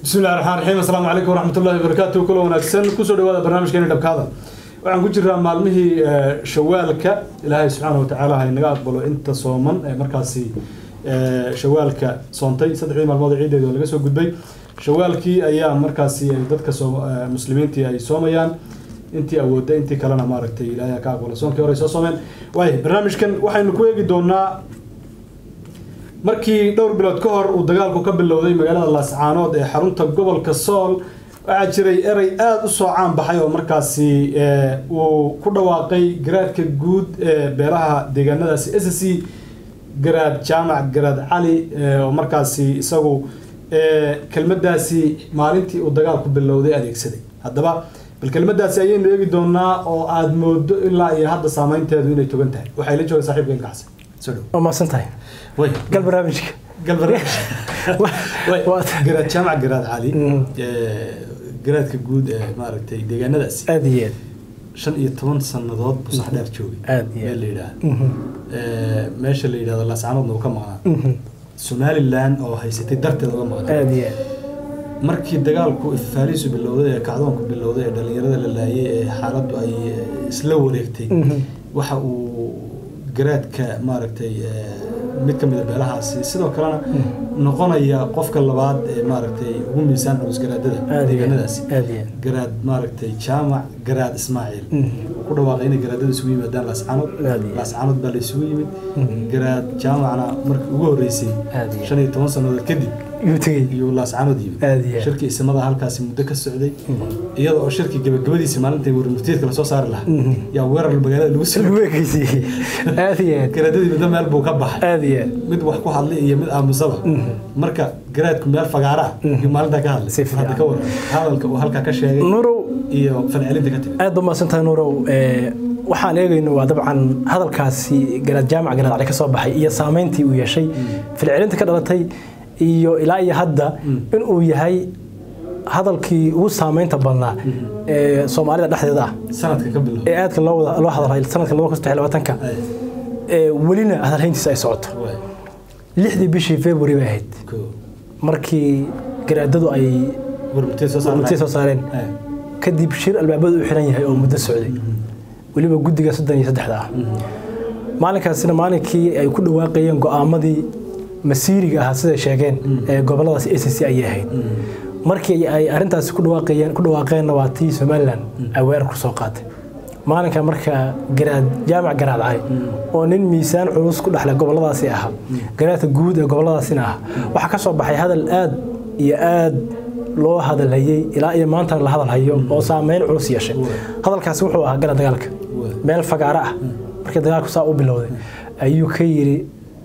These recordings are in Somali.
bismillahi raxmaan raxiim assalaamu calaykum waraxmatullahi wabarakaatu kula wanaagsan kusoo dhawaada barnaamijkeeni dhabkaada waxaan ku jiraa maalmihii shawaalka ilaahay subxaana watacaala ha inaga aqbalo inta sooman ee markaasi shawaalka soontay saddexdii maalmood ciideedi oo laga soo gudbay shawaalkii ayaa markaasi dadka muslimiintii ay soomayaan intii awoodda intii kalena maaragtay ilaahay ha ka aqbalo soonkii hore ay soo soomeen waay barnaamijkan waxaynu ku eegi doonaa markii dhowr bilood ka hor uu dagaalku ka bilowday magaalada laascaanood ee xarunta gobolka sool waxaa jiray erey aada u soo caan baxay oo markaasi uu ku dhawaaqay garaadka guud ee beelaha deegaanadaasi s c garaad jaamac garaad cali oo markaasi isagu kelmadaasi maalintii uu dagaalku bilowday adeegsaday haddaba bal kelmadaasi ayaynu eegi doonaa oo aada moodo ilaa iyo hadda saameynteedu inay togan tahay waxay la jooga saxiibka ilka xasan soo dhow waa mahadsan tahay gal barnaamijka garaad jaamac garaad cali garaadka guud ee maaragtay deegaanadaasi aada iyo aad shan iyo toban sanadood buu sax dheer joogay Aad iyo meel la yidhaahdo meesha la yidhahdo laascaanoodna uu ka maqnaa somaliland oo haysatay darteed uga maqnaa aada iyo aad markii dagaalku ifaaliisu bilowday ee kacdoonku bilowday ee dhalinyarada la laayay ee xaaladdu ay isla wareegtay waxa uu garaadka maaragtay mid ka mida beelahaasi sidoo kalena noqonaya qofka labaad ee maaragtay ugu miisaan culus garaadada aada iyo aad deegaanadaasi aada iyo aad garaad maaragtay jaamac garaad ismaaciil ku dhawaaqay inay garaadada isugu yimaadaan laascaanood Aad iyo aad. laascaanood baa la isugu yimid garaad jaamacna markii ugu horreysay Aad iyo aad. shan iyo toban sannadood kadib yuu tegey iyo laascaanood yimid Aad iyo aad. shirkii isimada halkaasi muddo ka socday iyada oo shirkii gabagabadiisa maalintai warmurtiyeedka lasoo saari lahaa yaa weerar magaalada lagu soo lagu ekeysiiyey aada iyo aad garaadadii midna meel buu ka baxay aada iyo aad mid wax ku hadlay iyo mid aamusaba marka garaadku meel fagaara ah iyo maalintaa ka hadlay Si fiican. hadda ka waran hadalka uu halkaa ka sheegay nuurow iyo falcelinta ka timid aad ba mahadsan tahay nuurow ee, waxaan eegayno waa dabcan hadalkaasi garaad jaamac garaad cali ka soo baxay iyo saameyntii uu yeeshay filcelinta ka dhalatay iyo ilaa iyo hadda in uu yahay hadalkii ugu saameynta badnaa ee soomaalida dhexdeeda ah sanadka ka bilow ee aadka loo wada loo hadalhay sanadka laba kun saddex iyo labaatanka Ay, ee welina hadalhayntiisa ay socoto waay, lixdii bishii february bay ahayd koo. markii garaadadu ay warmurtiyeed soo saarnay. murtiya soo saareen Ay, kadib shir albaabadu u xiran yahay oo muddo socday weliba guddiga soddon iyo saddexda ah maalinkaasina maalinkii ay ku dhawaaqayeen go'aamadii masiiriga ahaa siday sheegeen ee goboladaas a c c ayay ahayd markii ay arrintaasi ku dhawaaqayeen ku dhawaaqeenna waa tii somaliland ay weerar ku soo qaatay maalinka marka garaad jaamac garaad cali oo nin miisaan culus ku dhexlay goboladaasi ahaa garaadka guud ee goboladaasina ahaa waxaa ka soo baxay hadal aad iyo aad loo hadalhayey ilaa iyo maantana la hadalhayo oo saameyn culus yeeshay hadalkaasi wuxuu ahaa gala dagaalka meel fagaaro ah markii dagaalku saa u bilowday ayuu ka yidhi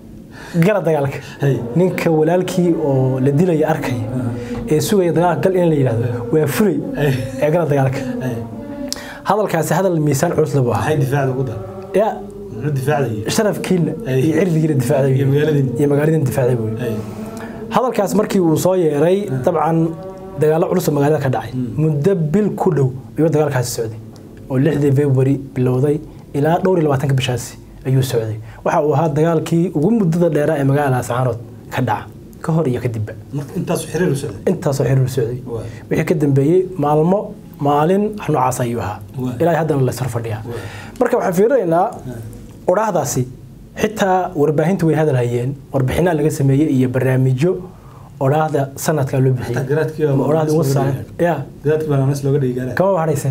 gala dagaalka Hey. ninka walaalkii oo la dilaya arkaya ee sugaya dagaalka gal in la yidhahdo waa fulay Ay. ee gala dagaalka ay. hadalkaasi hadal miisaan culus labu ahaa maxay difaacda ugu dar ya muxuu difaacdayay sharafkiina Ay. iyo cirdigiina difaacday Iyo magaaladiina. iyo magaaladiina difaacday buu Ay, hadalkaas markii uu soo yeeray dabcan dagaallo culus oo magaalada ka dhacay muddo bil ku dhow ayuu dagaalkaasi socday oo lixdii february bilowday ilaa dhowr iyo labaatanka bishaasi ayuu socday waxa uu ahaa dagaalkii ugu muddada dheeraa ee magaalada laascaanood ka dhaca ka hor iyo kadibba marka intaasu xiriir u socday intaasoo xiriir socday Waay. wixii ka dambeeyey maalmo maalin wax noocaas ayuu ahaa Waay. ilaa haddana la sar fadhiyaa Waay. marka waxaan fiirinaynaa odhaahdaasi xitaa warbaahintu way hadalhayeen warbixinaa laga sameeyey iyo barnaamijyo odhaahda sanadkaa loo bixiyey Xataa garaadkii waa Ma odhaahda ugu looga saaran dhigay. ya garaadkii baa nanas looga dhigi gaara kama bahadhayse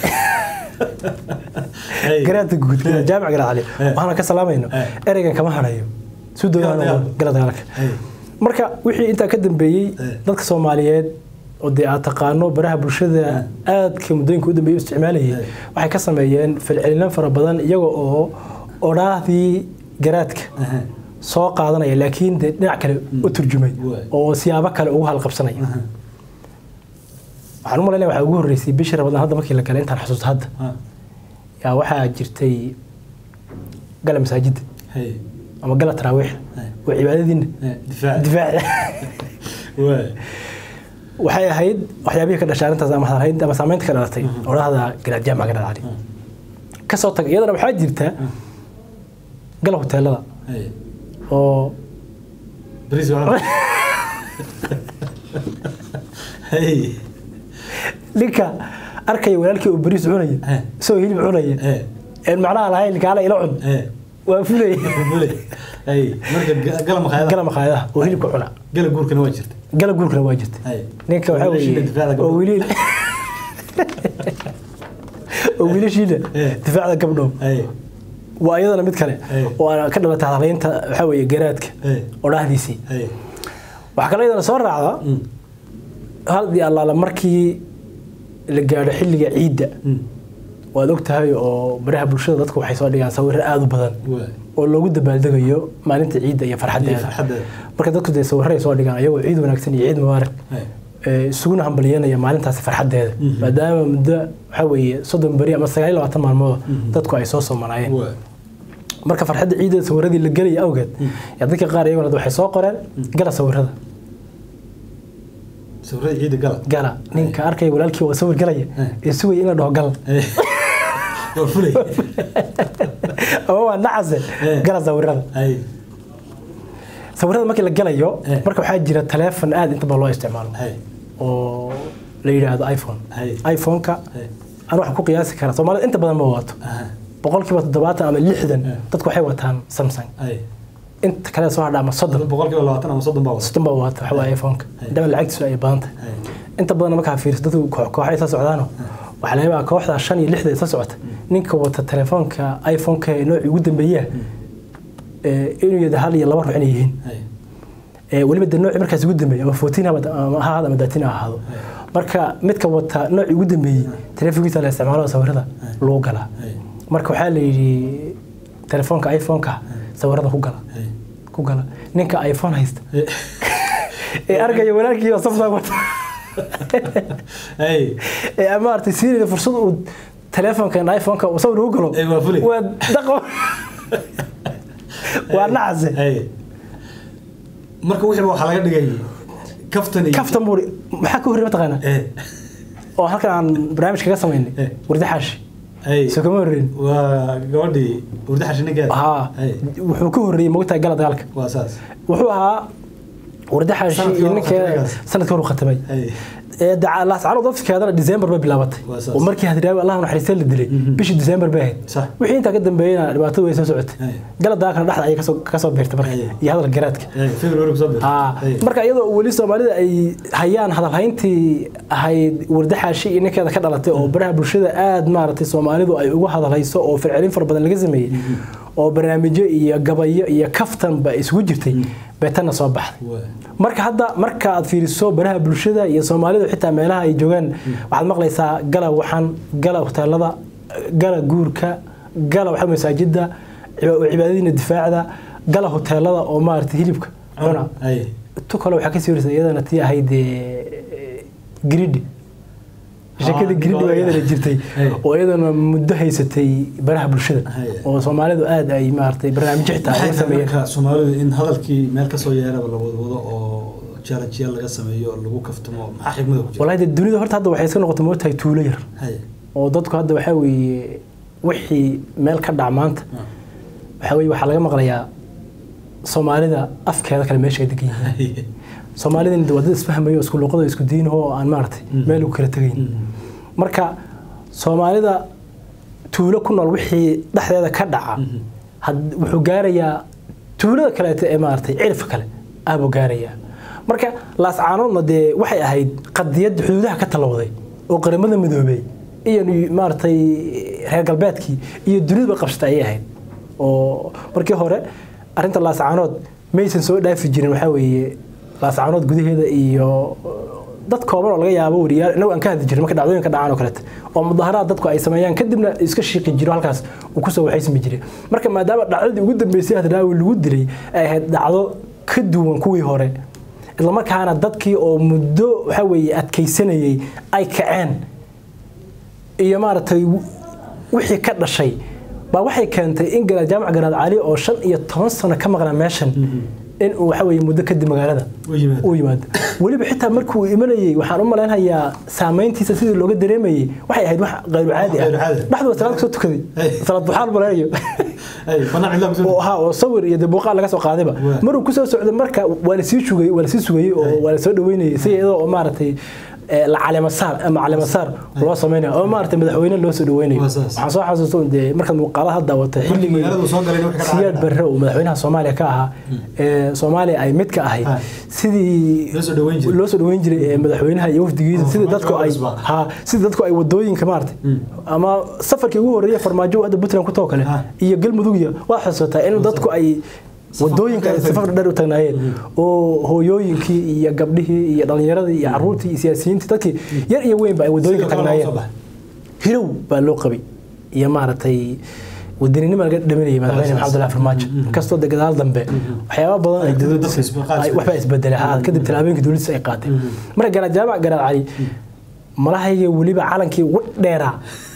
Ay, garaadka guud jaamac garaad cali Eh. waxaana ka salaamayno Eh. ereygan kama hadhayo suu Gala doonaa dagaalka. gala dagaalka ay, marka wixii intaa ka dambeeyey Eh. dadka soomaaliyeed oo dee aad taqaano baraha bulshada aadka muddooyinka u dambeeyey u isticmaalayay Eh. waxay ka sameeyeen falcelino fara badan iyaga oo odhaahdii garaadka aha, soo qaadanaya laakiin dee dhinac kale u turjumay Waay. oo siyaabo kale ugu halqabsanaya aha, waxaan u malaynaya waxaa ugu horreysay bishii rabadaan hadda markii la galay intaan xusuusto hadda ha, yaa waxaa jirtay gala masaajidda hay, ama gala taraawiix Eh. oo cibaadadiina eh, difaac. difaaci Waay, waxay ahayd waxyaabihii ka dhashay arrintaas ama hadalhaynta ama saamaynta ka dhalatay odhahda garaad jaamac garaad cali ka soo tag iyadana waxaa jirta gala hoteelada hay. oo Bariis waa la- Hey. ninka arkaya walaalkii oo bariis cunaya Eh. isagoo hilib cunaya Eh. een macnaha lahayn kaala ila cun Eh. waa fulaya Bule. Hey. marka ga- gala makhaayadaha gala makhaayadaha oo hilibka cuna gala guurkana waa jirta gala guurkana waa jirta Hey. ninka waxaa Wiilashiina weeye difaacda oo gabdho. wiilil oo wiilashiina Eh. difaacda gabdhow Hey. waa iyadana mid kale Eh. oo aan ka dhalatay hadalaynta waxaa weeye garaadka Eh. oo dhahdiisii Hey. waxaa kaloo iyadana soo raacda Mm. haldii allaala markii la gaadho xilliga ciidda Mm. waad og tahay oo baraha bulshada dadku waxay soo dhigaan sawirro aada u badan Waa. oo loogu dabaaldegayo maalinta ciidda iyo Iyo farxaddeeda farxaddeeda. marka dadku dee sawirray soo dhigaan ayagoo ciid wanaagsan iyo ciid mubaarak Hey. ee, isuguna hambalyeynaya maalintaasi farxaddeeda Mhm. maadaama muddo waxaa weeye soddon beri ama sagaal iyo labaatan maalmood dadku ay soo soomanaayeen Waa. marka farxadda ciidda sawiradii la gelaya awgeed yaa dadka qaar iyaguna waxay soo qoreen gala sawirada sawirada ciida gala gala ninka arkaya walaalkii waa sawir galaya Eh. ee sugaya in la dhaho gal Hey. waa fulay ama waa nacase Eh. gala sawirada Hey. sawirada markii la galayo Eh. marka waxaa jira taleefon aad inta badan loo isticmaalo Hey. oo la yidhaahdo iphone Hey. iphone-ka Hey. aan waxaan ku qiyaasi karaa soomaalida inta badan ma wato Aha. boqolkiiba toddobaatan ama lixdan Eh. dadku waxay wataan samsung Hey. inta kale soo hadha ama soddon boqolkiiba labaatan ama soddon baa wada soddon baa wata waxa waaye iphone-ka Eh. dama lacagtiisu ay badan tahay Hey. inta badan markaa fiiriso dadku koox kooxa isla socdaano waxaa laga yaabaa kooxda shan iyo lixda isla socota ninka wata telefoonka iphone-ka ee noocii ugu dambeeyaa ee, inuu yada hal iyo laba ruux inay yihiin Hey. ee, weliba de noocii markaas ugu dambeeyay ama fourteen ama ama ha ahaado ama thirteen ha ahaado marka midka wata noocii ugu dambeeyey telefoonkiisa la isticmaalo sawirada lagu galaa Hey. marka waxaa la yidhi telefoonka iphone-ka sawirada ku gala Hey. ku gala ninka iphone haysta Hey. ee arkaya walaalkii oo samsung wata Hey. ee maaragtay siinayda fursad uu telefoonkan iphone-ka uu sawir ugu galo Ee, waa fulay. waa daqo waa nacase Hey. marka wixii waxaa laga dhigay kaftan iyo kaftan buuri maxaa ka horreey mataqaanaa Eh. oo halkan aan barnaamij kaga samaynay Eh. wardi xaashi Hey. soo kama horreyn waa gabadhii urda xashinigeeda haa Hey. wuxuu ka horreeyey mogtahay gala dagaalka waa saas wuxuu ahaa wardi xaashi Sanadkii iyo hore ninkeeda khatamay. sanadkii hore khatamay Hey. ee daca- laascano dadkeedana December bay bilaabatay Waa saas. oo markii hadraawi allah naxariistay la dilay bishii December bay ahayd Sax. wixii intaa ka dambeeyayna dhibaatada way soo socotay Hey. gala dagaalkana dhexda ayay kasoo kasoo beertay marka Hey. iyo hadal garaadka Hey. February kusoo bir Haa. marka iyadoo weli soomaalida ay hayaan hadalhayntii ahayd wardaxaashi iyo ninkeeda ka dhalatay oo baraha bulshada aad maaragtay soomaalidu ay ugu hadalhayso oo fircelin fara badan laga sameeyey oo barnaamijyo iyo gabayo iyo kaftanba isugu jirtay bay tanna soo baxday Waa. marka hadda marka aad fiiriso baraha bulshada iyo soomaalidu xitaa meelaha ay joogaan waxaad maqlaysaa gala waxan gala hoteelada gala guurka gala waxa masaajida ciba- cibaadadiina difaacda gala hoteelada oo maaragtay hilibka cuna Hey. tu kale waxaa kasii warisa iyadana tii ahayd ee, gridhi sheekada Ah, gridhi waa iyadana jirtay Hey. oo iyadana muddo haysatay baraha bulshada Hey. oo soomaalidu aad ay maaragtay barnaamijyo xitaa Maxay uga tahay sameeyeen marka soomaalidu in hadalkii meel kasoo yeeraba la wadwado oo jarajiya laga sameeyo oo lagu kaftamo maxaa xigmada ku jira walahi dee dunida horta hadda waxay iska noqotay mootahay tuulo yar Hey. oo dadku hadda waxaa weeye wixii meel ka dhac maanta Ah. waxaa weeye waxaa laga maqlayaa soomaalida afkeeda kale meesha ay degan yihiin Hey. soomaalidana waa dad isfahmayo isku luqado isku diin oo aan maaragtay meel u kala tegayn marka soomaalida tuulo ku nool wixii dhexdeeda ka dhaca had- wuxuu gaarayaa tuulada kaleeto ee maaragtay cirifka kale aabuu gaarayaa marka laascaanoodna dee waxay ahayd qadiyad xuduudaha ka talowday oo qaramada midoobey iyo maaragtay reer galbeedkii iyo duniduba qabsatay ayay ahayd oo markii hore arrinta laascaanood maysan soo dhaafi jirin waxaa weeye laascaanood gudaheeda iyo dad kooban oo laga yaabo wariyaal inagu aan ka hadli jirin marka dhacdooyinka dhacaan oo kaleeto oo mudaharaad dadku ay sameeyaan kadibna iska shiiqi jiro halkaas uu kusoo waxaysmi jiray marka maadaama dhacdadii ugu dambeysay hadraawi lagu dilay ay ahayd dhacdo ka duwan kuwii hore islamarkaana dadkii oo muddo waxa weeye adkaysanayay ay kaceen iyo maaragtay wixii ka dhashay baa waxay keentay in garaad jaamac garaad cali oo shan iyo toban sano ka maqnaa meeshan in uu waxa weeye muddo kadib magaalada U yimaado. u yimaado weliba xitaa markuu imanayay waxaan u malaynhayaa saameyntiisa sidii looga dareemayay waxay ahayd wax qayru caadi ah Qayru caadi. dhexdooda salaad kasoo tukaday Hey. salaad duxaal malaynayo Hey. Banaan cidla kusoo oo ahaa oo sawir iyo dee muuqaal laga soo qaadayba Waa. maruu kusoo socday marka waa lasii sugay waa lasii sugayey oo waa lasoo dhaweynayay si iyadoo oo maaragtay ee, la caleemasaar ama caleemasaar loo sameynayo oo maaragtay madaxweyne loo soo dhaweynayo Waa saas. waxaan soo xasuusta un dee markaad muuqaalaha daawatay xilligii magaaladu soo galayna wixii ka dhacay. siyaad barre uu madaxweynaha soomaaliya ka ahaa ee soomaaliya ay mid ka ahayd Ha. sidii Loo soo dhaweyn jiray. loo soo dhaweyn jiray ee madaxweynaha iyo wafdigiisa Oo, sidii farmaajo dadku waa ay cusbaa. ha sidii dadku ay wadooyinka maaragtay ama safarkii ugu horreeyay farmaajo hadda puntland ku too kale Ha. iyo galmudug iyo waa xusuutaa in dadku ay wadooyinka ay dheer safar dheer u taagnaayeen oo hooyooyinkii iyo gabdhihii iyo dhalinyaradii iyo caruurtii iyo siyaasiyiintii dadkii yar iyo weynba ay wadooyinka Sidoo kale loo soo taagnaayeen baxay. hilow baa loo qabay iyo maaragtay wadaninimo laga dhaminayay madaxweyne maxamed abdullahi farmaajo inkastoo de gadaal dambe waxyaaba badan ay Ay, dowladdiisa dadka isbe- qaar ay- isbe- waxbaa isbedelay ha kadib tallaabooyinka dowladdiisa ay qaaday marka garaad jaamac garaad cali malahayga weliba calankii ugu dheeraa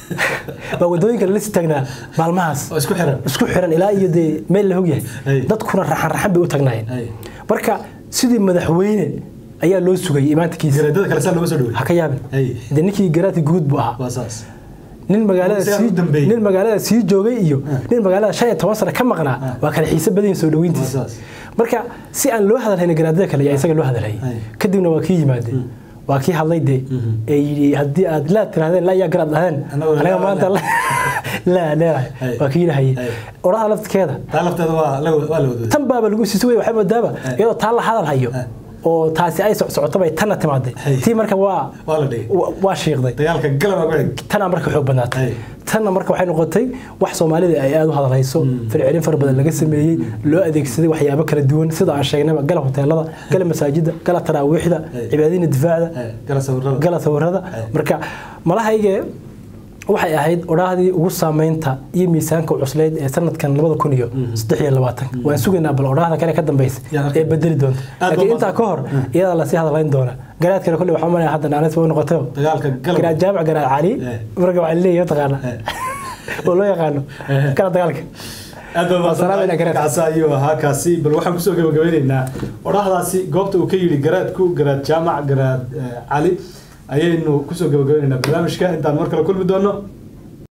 baa wadooyinka lala sii taagnaa maalmahaas oo isku xiran isku xiran ilaa iyo dee meel la Ay. ogyahay dadkuna raxan raxan bay u tagnaayeen Ay. marka sidii madaxweyne ayaa loo sugayay imaantikiisa garaadada kale saa looga soo dhawey ha ka yaabin Ay. dee ninkii garaadka guud buu ahaa waa saas nin magaalada Sidaan u sii dambeeyey. nin magaalada sii joogay iyo nin magaalada shan iyo toban sano ka maqnaa waa kala xiise badan yihiin soo dhaweyntiisa Waa saas. marka si aan loo hadalhayn garaadada kale ayaa isaga loo hadalhayay Ay. kadibna waa kii yimaade waa kii hadlay dee ee yidhi haddii aad laa tirahdeen laa yaa garaad dhaheen Annagu anaga laa- maanta laa- laa leedahay Ay. waa kii yidhahayay Ay. oraha lafteeda taa lafteeda waa la waa la wadooday tan baaba lagu sii sugay waxay moodaaba Ay. iyadoo taa la hadal hayo Ay. oo taasi ay socoto bay tanna timaaday Ay. tii marka waa waa la dhigay wa- waa shiiqday dagaalka galaba ku xig tanaa marka xoog badnaatay Ay. tanna marka waxay noqotay wax soomaalida ay aada u hadalhayso fircelin fara badan laga sameeyey loo adeegsaday waxyaabo kala duwan sida aan sheegnayba gala hoteelada gala masaajida gala taraawiixda Ay. cibaadina difaacda Ay, gala sawirada gala sawirada Ay. marka malahayge waxay ahayd odhaahdii ugu saameynta iyo miisaanka cuslayd ee sanadkan labada kun iyo saddex iyo labaatan waan sugaynaa bal odhaahda kale ka dambeysa Yaa arkay. ee bedeli doonta Aad baa laakiin intaa ka hor iyadaa lasii hadalayn doona garaadkana kolley waxaa malaya hadda naanis way noqotay dagaalka galaba garaad jaamac garaad cali Eh. marka waxaa leeyahay taqaana oo loo yaqaano Eh. kala dagaalka aad baa Salaam ina garaad. kaasa ayuu ahaa kaasi bal waxaan kusoo gabagabeyneynaa odhahdaasi goobta uu ka yidhi garaadku garaad jaamac garaad eh, cali ayaynu kusoo gabagabeyneynaa barnaamijka intaan mar kale kulmi doono